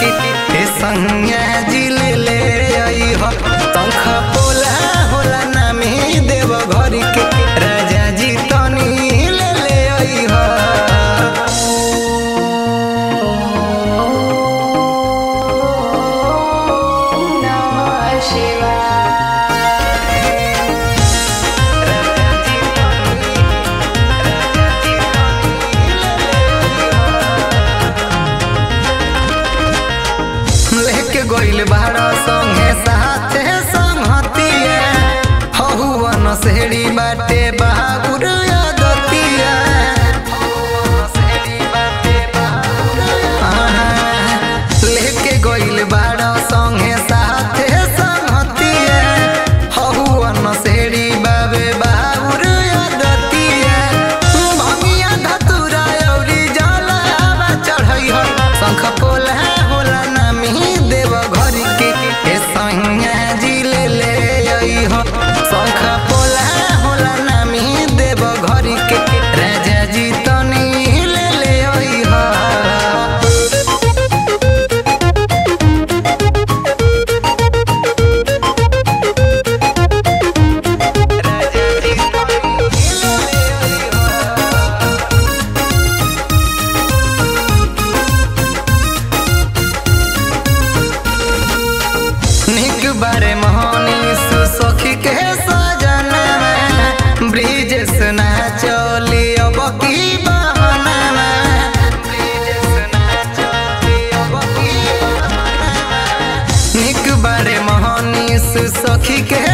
के हे संज्ञा जी ले ले आई हो शंख पोला होला नामी देव घर के राजा जी तनी ले ले आई हो नमः शिवाय लेके गइल बाड़ा संगे साथे संगतिया हहुवन सेड़ी बाटे बाबुर दतिया लेके गइल बाड़ा संगे साथे संगतिया हहुवन सेड़ी बाबे बाबुर दतिया भंगिया धतुरा औरी जलावा चढ़ई हो शंख पोला होला नामी देव घर के हे सैया जी ले ले आई हो शंख पोला होला नामी देव घर के राजा जी तनी ले ले आई हो निक बारे मोहनी सुसखी के सजना में ब्रिज सुना चली अब की बहाना में ब्रिज सुना चली अब की बहाना में निक बारे मोहनी सुसखी के